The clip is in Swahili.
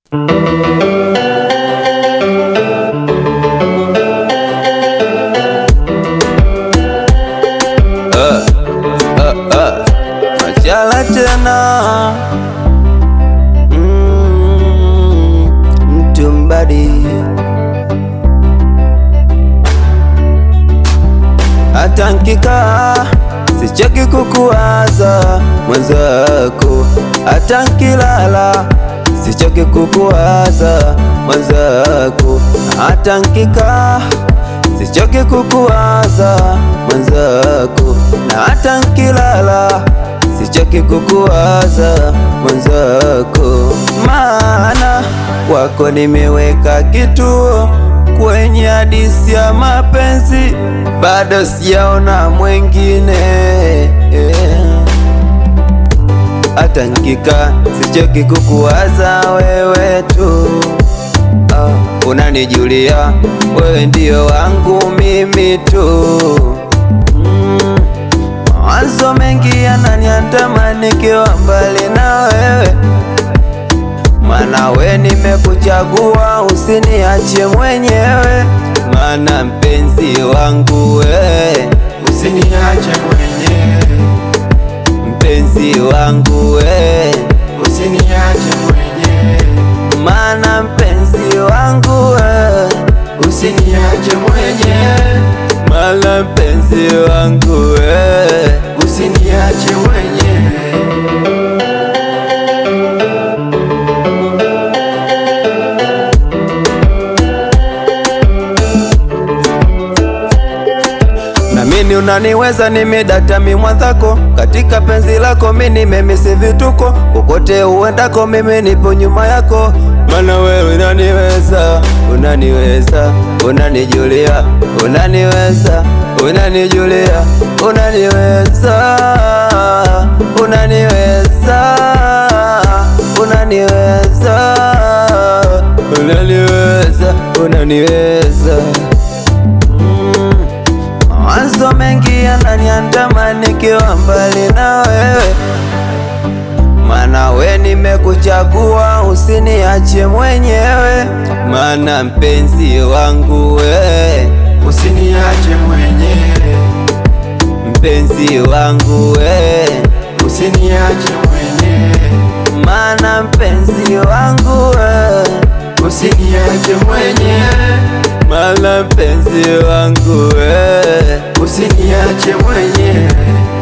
Uh, uh, uh. Machala tena mm, mtumbadi hata nkikaa sichoki kukuwaza mwenzako, hata nkilala sichoki kukuwaza mwenzako, hata nkikaa sichoki kukuwaza mwenzako, na hata nkilala sichoki kukuwaza mwenzako, maana kwako nimeweka kituo kwenye hadisi ya mapenzi, bado sijaona mwengine hata nkika sichoki kukuwaza wewe tu. Ah, unanijulia wewe ndio wangu mimi tu. Mm, mawazo mengi yananiandama nikiwa mbali na wewe, maana we nimekuchagua, usiniache mwenyewe, maana mpenzi wangu we, Usiniache mwenyewe, mpenzi wangu we, usiniache mwenyewe, maana mpenzi wangu we, usiniache mwenyewe, maana mpenzi wangu we, usiniache mwenyewe. na mini unaniweza, nimedata mi mwanzako katika penzi lako, mi nimemisi vituko, kokote uendako, mimi nipo nyuma yako, mana wewe unaniweza, unaniweza, unanijulia, unaniweza, unanijulia, unaniweza, unaniweza, unaniweza, unaniweza, unaniweza Mm. Mawazo mengi yananiandama nikiwa mbali na wewe, maana we nimekuchagua, usiniache mwenyewe, maana mpenzi wangu we, Usiniache mwenyewe, mpenzi wangu we, usiniache mwenyewe, maana mpenzi wangu we, usiniache mwenyewe, maana mpenzi wangu we, usiniache mwenyewe,